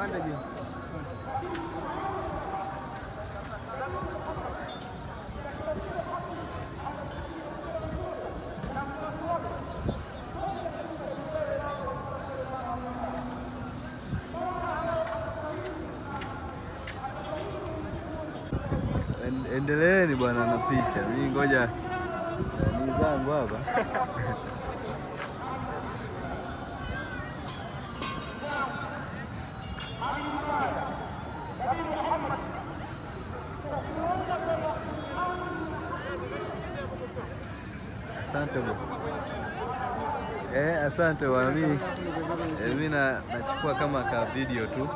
Panda juu. En- Endeleeni bwana na picha, mimi ngoja ni zangu hapa. Asante bwana. Eh, asante bwana. Mimi eh, mimi na nachukua kama ka video tu.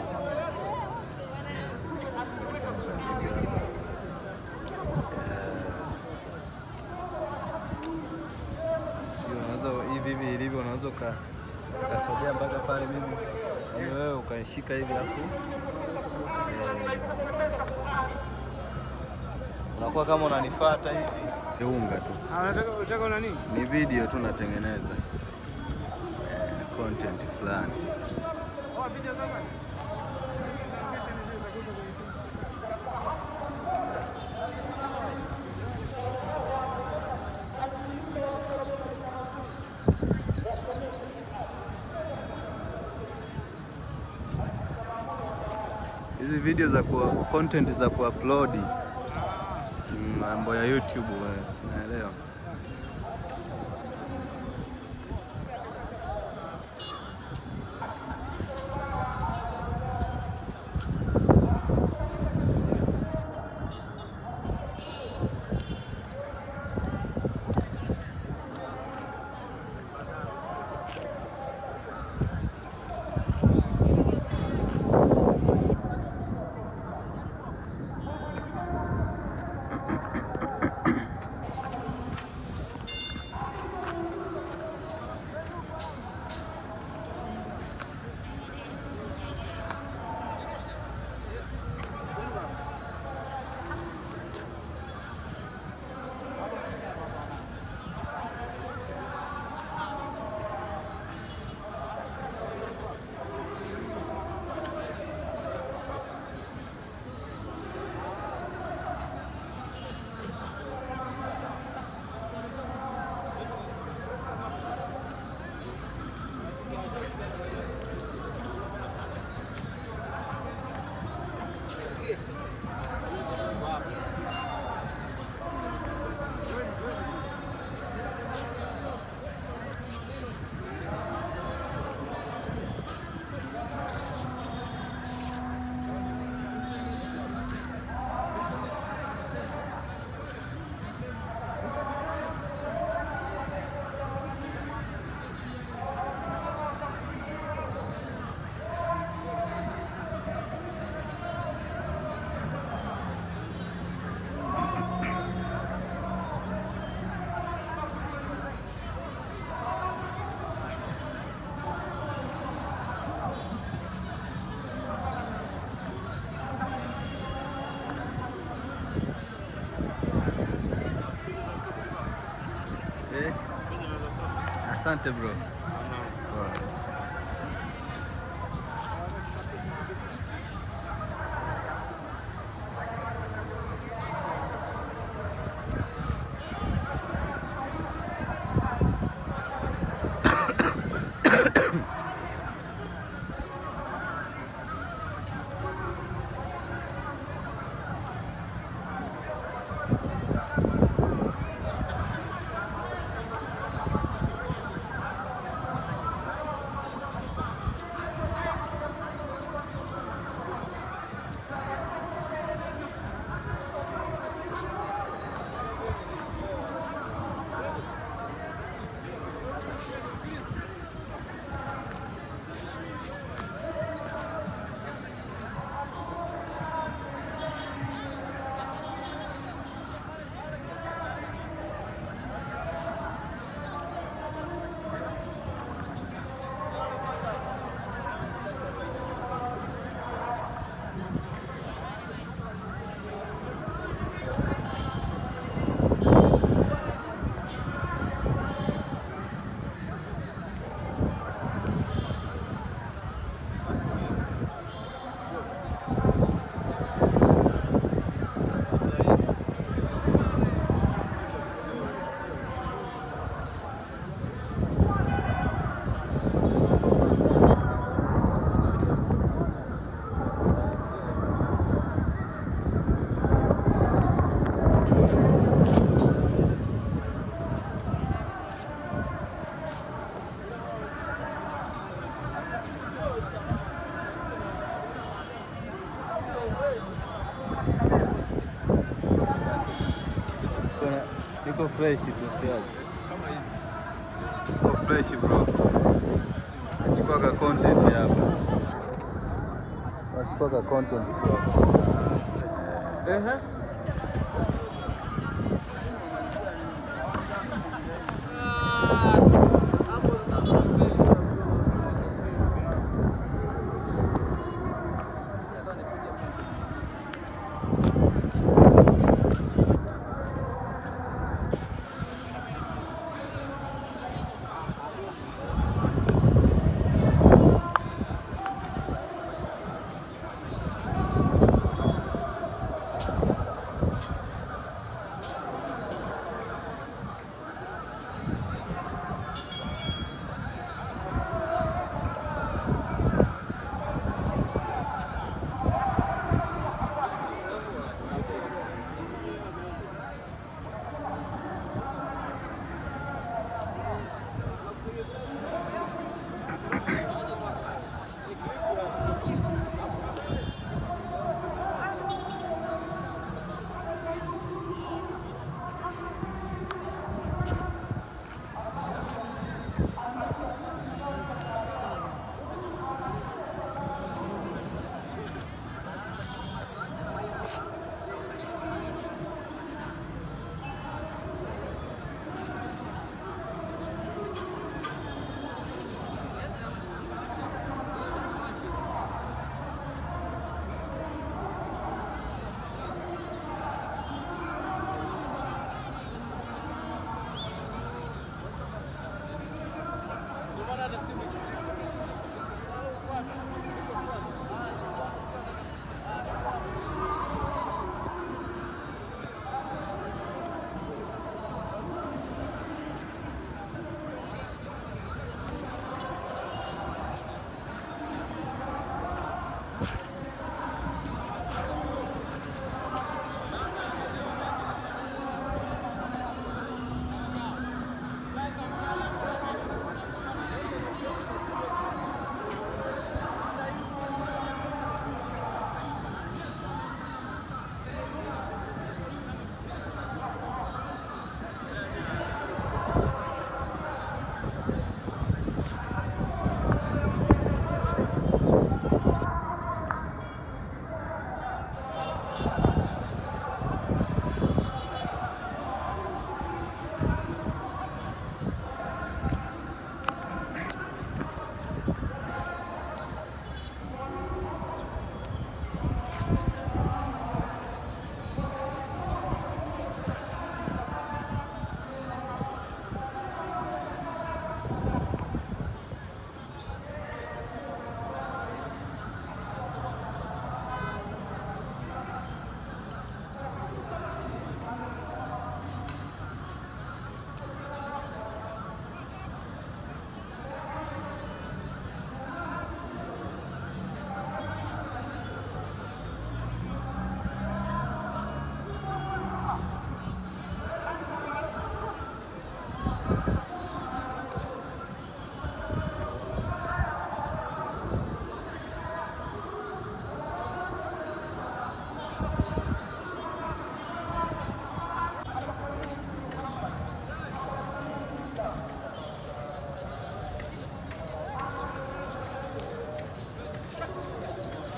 Sio, unaweza hivi hivi ilivyo, unaweza uka- ukasogea mpaka pale, mimi ili wewe ukaishika hivi alafu eh, unakuwa kama unanifuata hivi. Ni unga tu, Ah, unataka unataka una nini? ni video tu natengeneza eh, content fulani. Oh, picha zako. Hizi video za ku content za kuupload mm, mambo ya YouTube, eh, sinaelewa. Eh, asante bro. Poa. Iko fresh tu siazi. Iko fresh bro. Nachukua ka content hapa. Nachukua ka content tu hapa. Ehe.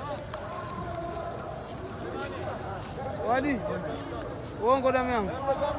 Wadi, uongo damu yangu.